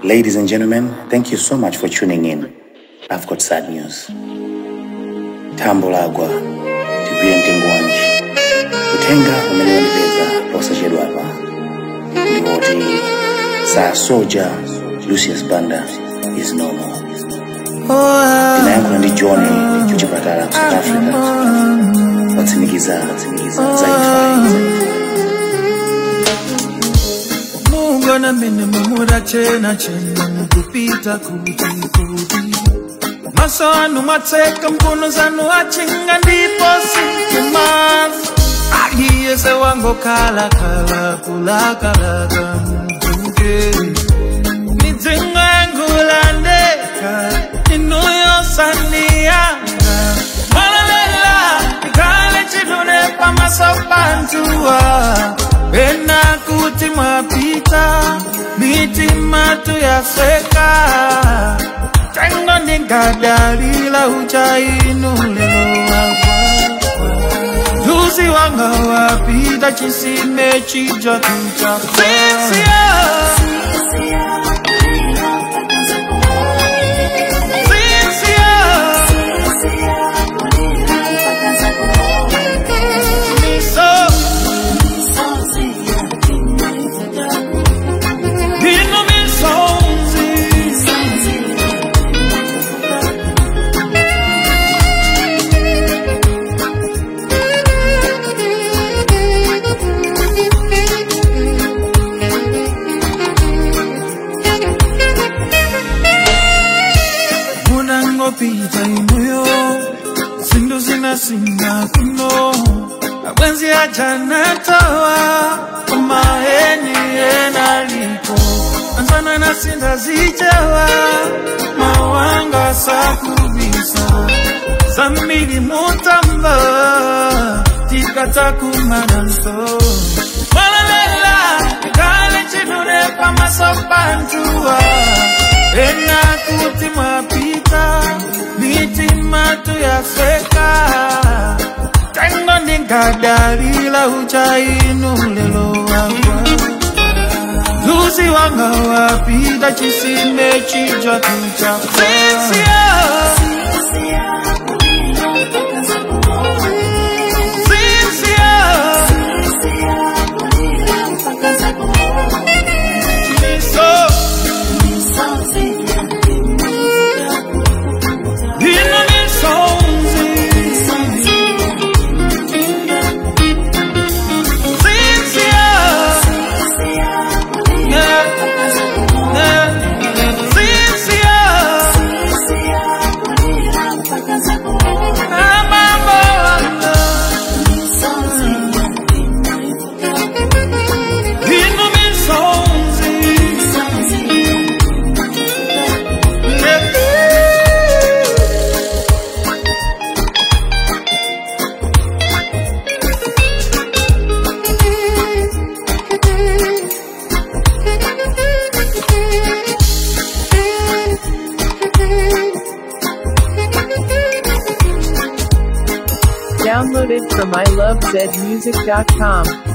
Ladies and gentlemen, thank you so much for tuning in. I've got sad news. Tambo lagwa tigwire mtengo wanji kutenga umeniwelekeza posachedwa apa ndikuti saa soja lucius banda is no more tinayankhula ndi john kuchipatala ku south africa watsimikiza za imfa mungu na mene mumura chena chena mukupita kuti kuti maso anu matseka mbuno zanu achinga ndipo sinkimazi aliyese wangokhala khala kulakalaka mtuke midzingo yangulandeka inuyosandiyanga malalela ikale chidune pamaso pantuwa pena kuti mwapita mitima tuyaseka tengo ndingadalila uchainulelo wakwa Lucy wanga wapita chisime chija kucha Sisia Sisia Miso Vino misonzi munangopita inuyo zindu zinasinga kuno abwenzi ajanatowa kumaheni enaliko anzana nasinda zijawa mawanga sakubisa zamili mutamba tikatakumananso malalela kale chinune pamasopantuwa ena kuti mwapita mitima tuyaseka tengo ndingadalila uchainulelo wangwa luzi wanga wapita chisime chija kucha Sisia Sisia Miso Vino misonzi Sisia Yeah Yeah Sisia Amambo Vino misonzi Yeah Downloaded from ilovezmusic.com.